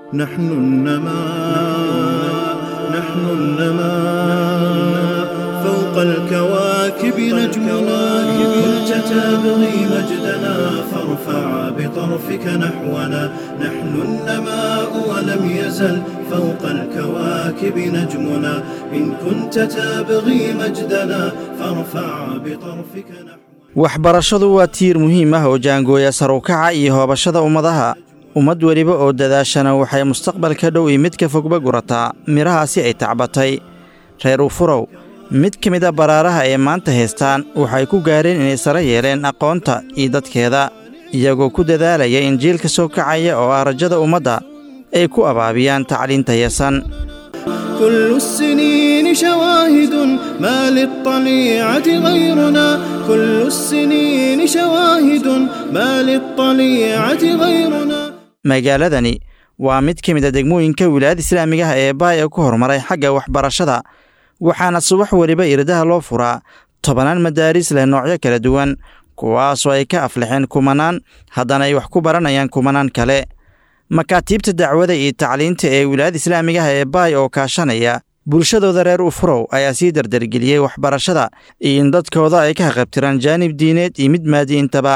نحن النماء فوق الكواكب نجمنا كنت تبغي مجدنا فارفع بطرفك نحونا نحن النماء ولم يزل فوق الكواكب نجمنا إن كنت تبغي مجدنا فارفع بطرفك نحونا waxbarashadu waa tiir muhiim ah oo jaangooya sarukaca iyo hoobashada ummadaha ummad weliba oo dadaashana waxay mustaqbalka dhow iyo midka fogba gurataa midhahaasi ay tacbatay reer ufurow mid ka mid a baraaraha ay maanta haystaan waxay ku gaareen inay sare yeeleen aqoonta iyo dadkeeda iyagoo ku dadaalaya in jiilka soo kacaya oo ah rajada ummadda ay ku abaabiyaan tacliinta yasan كل السنين شواهد ما للطليعة غيرنا كل السنين شواهد ما للطليعة غيرنا magaaladani waa mid ka mid a degmooyinka wilaayada islaamiga ah ee baay ee ku horumaray xagga waxbarashada waxaana subax weliba irdaha loo furaa tobanaan madaaris leh noocyo kala duwan kuwaasoo ay ka aflixeen kumanaan haddana ay wax ku baranayaan kumanaan kale makaatiibta dacwada iyo tacliinta ee wilaayada islaamiga ah ee baay oo kaashanaya bulshadooda reer ufurow ayaa sii dardargeliyey waxbarashada iyo in dadkooda ay ka haqabtiraan jaanib diineed iyo mid maadiintaba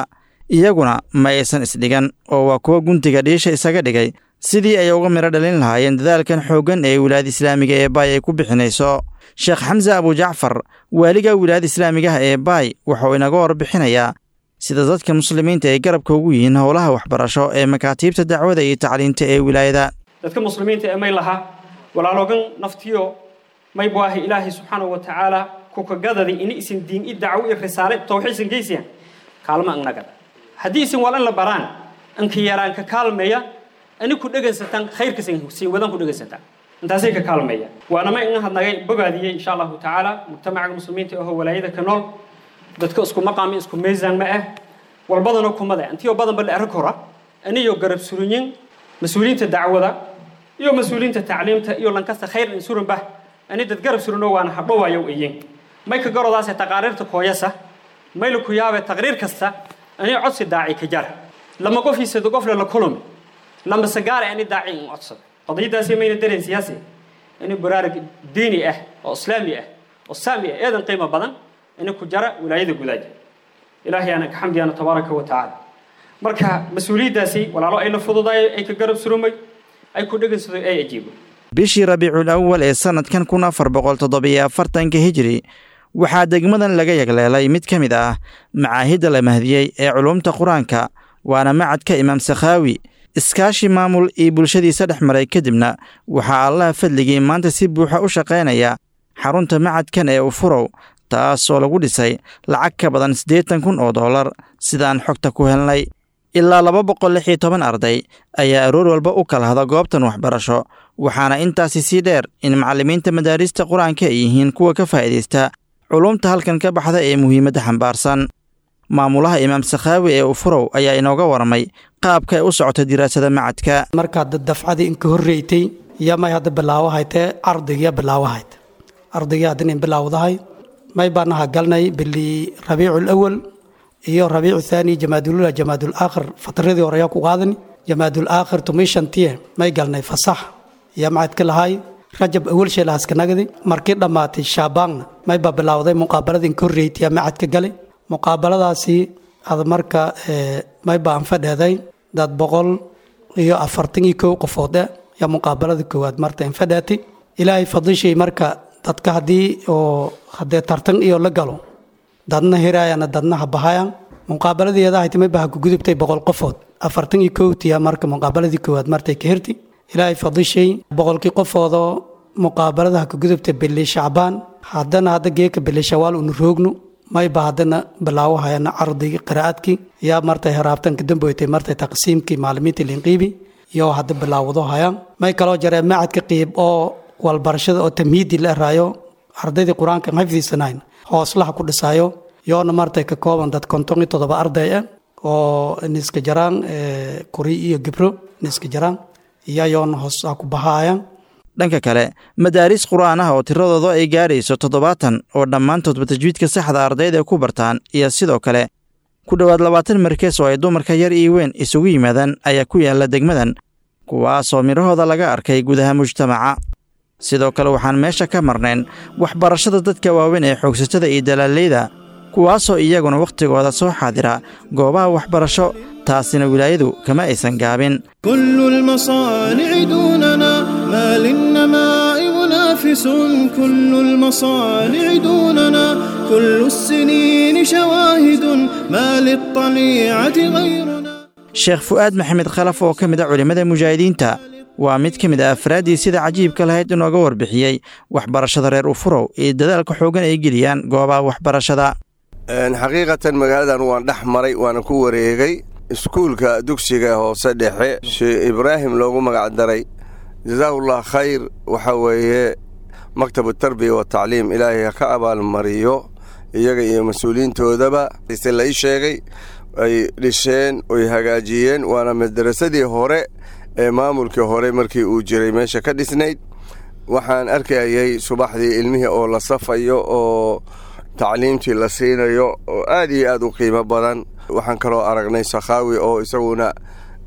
iyaguna ma aysan isdhigan oo waa kuwa guntiga dhiisha isaga dhigay sidii ay uga midho dhalin lahaayeen dadaalkan xooggan ee wilaayada islaamiga ee baay ay ku bixinayso sheekh xamse abujacfar waaliga wilaayada islaamigaha ee baay wuxuu inaga warbixinayaa sida dadka muslimiinta ay garabka ugu yihiin howlaha waxbarasho ee makaatiibta dacwada iyo tacliinta ee wilaayada dadka muslimiinta ee may laha walaaloogan naftiyo may baahi ilaahay subxaanahu wa tacaala kukagadadi ini isin diin i dacwo i risaale tawxiisan geysiyan kaalma annagada haddii isin walan la baraan anka yaraan ka kaalmeeya ani ku dhegaysataan khayrkasin siin wadan ku dhegaysataan intaasay ka kaalmeeya waana ma in hadnagay bogaadiyey insha allahu tacaala mujtamaca muslimiinta ahoo walaayada ka nool dadka isku maqaami isku miisaan ma ah walbadana kumada antiyoo badan ba la arag hora aniyo garab surinyin mas-uuliyiinta dacwada iyo mas-uuliyiinta tacliimta iyo lankasta khayr in surinba ani dad garab surino waana hadhowaayow iyin may ka garodaase taqaariirta kooyasa mayla ku yaabe taqriir kasta ani codsi daaci ka jar lama qofiisado qofle la kulumi lama sagaare ani daaci in codsado qadiyadaasi mayna dareen siyaasi ini baraarug diini ah oo islaami ah oo saami ah eedan qiimo badan ini ku jara wilaayada gudaaja ilaahay aanan ka xamdiyaana tabaaraka wa tacaala marka mas-uuliyaddaasi walaalo ay la fududaay ay ka garab surumay ay ku dhegansado ay ajiibo bishii rabiicul awal ee sannadkan kun afar boqol toddobiyo afartanka hijiri waxaa degmadan laga yagleelay mid ka mid ah macaahidda la mahdiyey ee culumta qur-aanka waana macadka imaam sakhaawi iskaashi maamul iyo bulshadiisa dhex maray kadibna waxaa allaha fadligii maanta si buuxa u shaqaynaya xarunta macadkan ee ufurow taasoo lagu dhisay lacag ka badan siddeetan kun oo dollar sidaan xogta ku helnay ilaa laba boqol lix iyo toban arday ayaa aroor walba u kala hada goobtan waxbarasho waxaana intaasi sii dheer in macallimiinta madaarista qur-aanka ay yihiin kuwa ka faa'iidaysta culumta halkan ka baxda ee muhiimadda xambaarsan maamulaha imaam sakhaawi ee ufurow ayaa inooga warmay qaabka ay u socota diraasada macadka markaad dafcadii inka horreeytay iyo may hadda bilaawahaytee ardaygiya bilaawahayd ardaygii haddana in bilaawdahay may baanaha galnay bili rabiicul awal iyo rabiicu thaani jamaadulula jamaadul aakhir fatradii hore ayaa ku qaadani jamaadul aakhir tumishantiye may galnay fasax iyo macadka lahay rajab awal sheelahaskanagadi markii dhammaatay shaabaanna may baa bilaawday muqaabaladii inka horreeytay yaa macadka galay muqaabaladaasi ad marka may baan fadheeday dad boqol iyo afartan iyo kow qofoode yaa muqaabalada koowaad marta infadhaatay ilaahay fadlishay marka dadka haddii oo haddee tartan iyo la galo dadna hiraayana dadna habahayaan muqaabaladeeda ahayta may baha kugudubtay boqol qofood afartan iyo kowtiya marka muqaabaladii koowaad martay ka hirti ilaahay fadlishay boqolkii qofoodoo muqaabaladaha kugudubtay bili shacbaan haddana hadda geeka bili shawaal unu roogno mayba haddana bilaawahayana cardigii qiraa'adkii yaa martay heraabtanka damboytay martay taqsiimkii maalimiinta linqiibi iyo hadda bilaawado hayaan may kaloo jaree macadka qiib oo walbarashada oo tamhiidi la eraayo ardaydii qur-aanka xifdiisanayn hooslaha ku dhisaayo yoona martay ka kooban dad konton iyo toddoba arday ah oo niska jaraan kuri iyo gibro niska jaraan iyo yoona hoos ku bahaayaan dhanka kale madaaris qur'aan ah oo tiradooda ay gaadhayso toddobaatan oo dhammaantoodba tajwiidka saxda ardayda ku bartaan iyo sidoo kale ku dhowaad labaatan markees oo ay dumarka yar iyo weyn isugu yimaadaan ayaa ku yaalla degmadan kuwaasoo midhahooda laga arkay gudaha mujtamaca sidoo kale waxaan meesha ka marnayn waxbarashada dadka waaweyn ee xoogsatada iyo dalaaleyda kuwaasoo iyaguna wakhtigooda soo xaadira goobaha waxbarasho taasina wilaayadu kama aysan gaabin كل المصانع دوننا ما للنماء منافس كل المصانع دوننا كل السنين شواهد ما للطليعة غيرنا sheekh fu'aad maxamed khalaf oo ka mid a culimmada mujaahidiinta waa mid ka mid a afraaddii sida cajiibka lahayd inooga warbixiyey waxbarashada reer ufurow iyo dadaalka xooggan ay geliyaan goobaha waxbarashada xaqiiqatan magaaladan waan dhex maray waana ku wareegay iskuulka dugsiga hoose dhexe sheekh ibraahim loogu magac daray jasaahullah khayr waxa weeye maktabu tarbiya wa tacliim ilaahay ha ka abaalmariyo iyaga iyo mas-uuliyiintoodaba se la ii sheegay ay dhisheen oy hagaajiyeen waana madarasadii hore ee maamulkii hore markii uu jiray meesha ka dhisnayd waxaan arkayay subaxdii ilmihii oo la safayo oo tacliimtii la siinayo oo aad iyo aad u qiimo badan waxaan kaloo aragnay sakhaawi oo isaguna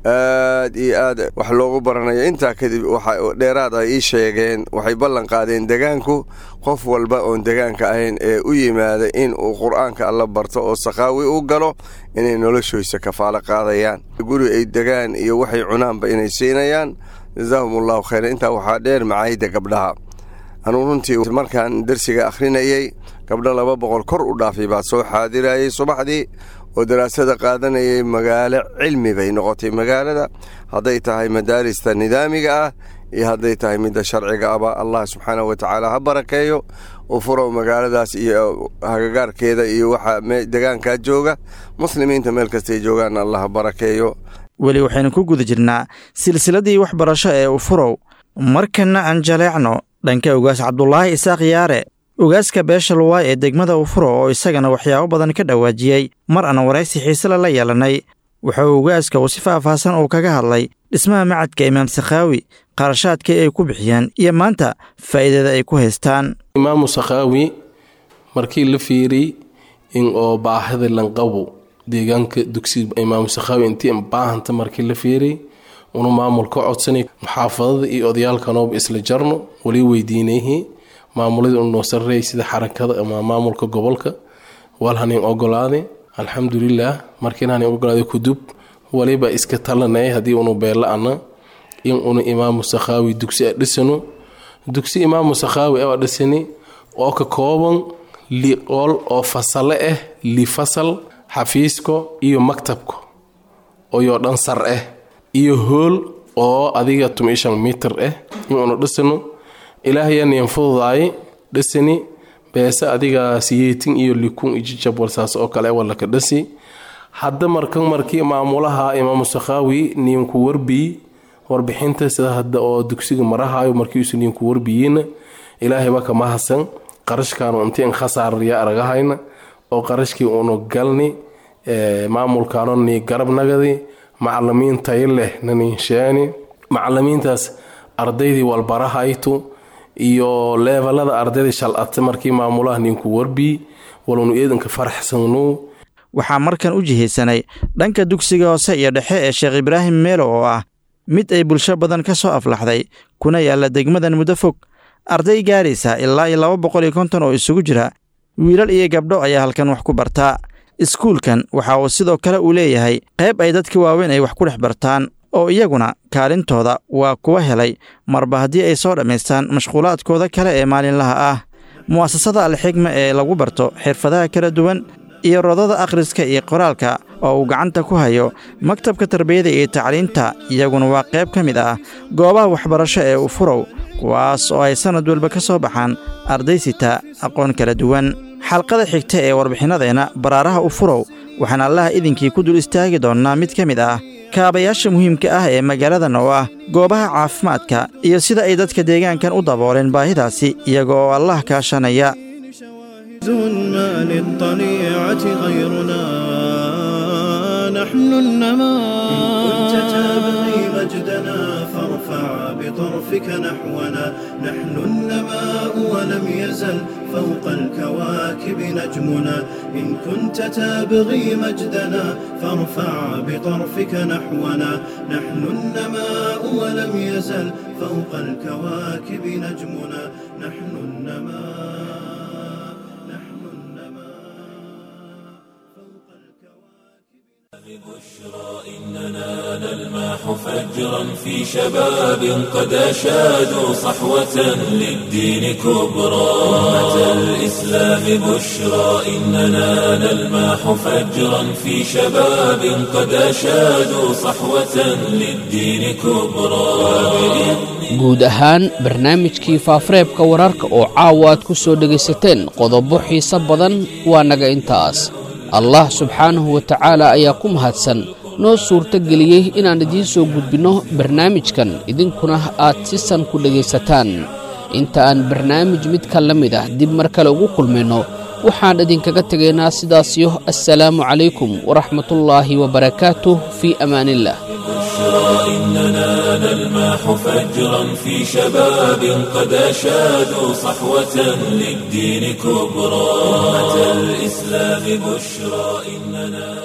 aad iyo aad wax loogu baranayo intaa kadib waxa dheeraad ay ii sheegeen waxay ballan qaadeen degaanku qof walba oon degaanka ahayn ee u yimaada in uu qur'aanka alla barto oo sakaawi u galo inay noloshoysa kafaalo qaadayaan guri ay degaan iyo waxay cunaanba inay siinayaan jasaahum allahu khayran intaa waxaa dheer macaayidda gabdhaha anuu runtii markaan dersiga akhrinayey gabdho laba boqol kor u dhaafay baa soo xaadirayay subaxdii oo daraasada qaadanayay magaalo cilmi bay noqotay magaalada hadday tahay madaarista nidaamiga ah iyo hadday tahay midda sharciga aba allah subxaanahu wa tacaala ha barakeeyo u furow magaaladaas iyo hagagaarkeeda iyo waxa degaankaa jooga muslimiinta meel kastay joogaan allah ha barakeeyo weli waxaynu ku guda jirnaa silsiladdii waxbarasho ee ufurow markanna aan jaleecno dhanka ogaas cabdulaahi isaaq yaare ogaaska beesha luwaay ee degmada ufuro oo isagana waxyaabo badan ka dhawaajiyey mar aan waraysi xiisele la yeelannay wuxuu ogaaska uu si faahfaahsan uu kaga hadlay dhismaha macadka imaam sakhaawi qarashaadkii ay ku bixiyaan iyo maanta faa'iidada ay ku haystaan imaamu sakhaawi markii la fiiriy in oo baahida lanqabo deegaanka dugsiga imaamu sakhaawi intii baahanta markii la fiiriy unu maamul ka codsanay muxaafadada iyo odayaalkanooba isla jarno wali weydiinayhi maamulada unoo sarreey sida xarakada ama maamulka gobolka wal hanin ogolaade alxamdulilaah markiin hanin ogolaade kudub waliba iska talanay haddii unu beela-ana in unu imaamu sakhaawi dugsi a dhisano dugsi imaamu sakhaawi a dhisani oo ka kooban liqool oo fasale ah li fasal xafiisko iyo maktabka oyoo dhan sar ah iyo hool oo adiga tumishan mitir ah in unu dhisano ilaahayaniyan fududaay dhisani beese adiga siyeetin iyo likun ijijab walsaas oo kale walaka dhasi hadda markan markii maamulaha imaamu sakhaawi ninku warbiyi warbixinta sida hadda oo dugsiga marahayo markiisu ninku warbiyiina ilaahayba kama hasan qarashkaanu inti in khasaaraya aragahayna oo qarashkii unu galni maamulkaano ni garab nagadi macalimiin tayo leh naninsheeni macalimiintaas ardaydii walbarahaytu iyo leebalada ardayda shalate markii maamulaha ninku warbiyi walunu eedanka faraxsanu waxaa markan u jihaysanay dhanka dugsiga hoose iyo dhexe ee sheekh ibraahim meelo oo ah mid ay bulsho badan ka soo aflaxday kuna yaalla degmadan muddo fog arday gaaraysa ilaa iyo laba boqol iyo konton oo isugu jira wiilal iyo gabdho ayaa halkan wax ku bartaa iskuulkan waxa uu sidoo kale uu leeyahay qayb ay dadka waaweyn ay wax ku dhex bartaan oo iyaguna kaalintooda waa kuwa helay marba haddii ay soo dhammaystaan mashquulaadkooda kale ee maalinlaha ah mu'asasada alxigma ee lagu barto xirfadaha kala duwan iyo rodada akhriska iyo qoraalka oo uu gacanta ku hayo maktabka tarbiyada iyo tacliinta iyaguna waa qayb ka mid ah goobaha waxbarasho ee ufurow kuwaas oo ay sannad walba ka soo baxaan arday sita aqoon kala duwan xalqada xigta ee warbixinnadeena baraaraha ufurow waxaan allaha idinkii ku dul istaagi doonnaa mid ka mid ah kaabayaasha muhiimka ah ee magaaladan oo ah goobaha caafimaadka iyo sida ay dadka deegaankan u dabooleen baahidaasi iyaga oo allah kaashanaya ما للطليعة غيرنا نحن النماء إن كنت تبغي مجدنا فارفع بطرفك نحونا نحن النماء ولم يزل فوق الكواكب نجمنا إن كنت تبغي مجدنا فارفع بطرفك نحونا نحن النماء ولم يزل فوق الكواكب نجمنا نحن النماء إننا نلمح فجرا في شباب قد أشادوا صحوة للدين كبرى أمة الإسلام بشرى إننا نلمح فجرا في شباب قد أشادوا صحوة للدين كبرى guud ahaan barnaamijkii faafareebka wararka oo caawa aad ku soo dhegaysateen qodobo xiise badan waa naga intaas allah subxaanahu wa tacaala ayaa ku mahadsan noo suurto geliyey inaan idiin soo gudbinno barnaamijkan idinkuna aad si san ku dhegaysataan inta aan barnaamij midka la mid ah dib mar kale ugu kulmayno waxaan idinkaga tegaynaa sidaasiyo assalaamu calaykum waraxmatullaahi wabarakaatuh fii amaaniillah إننا نلمح فجرا في شباب قد أشادوا صحوة للدين كبرى أمة الإسلام بشرى إننا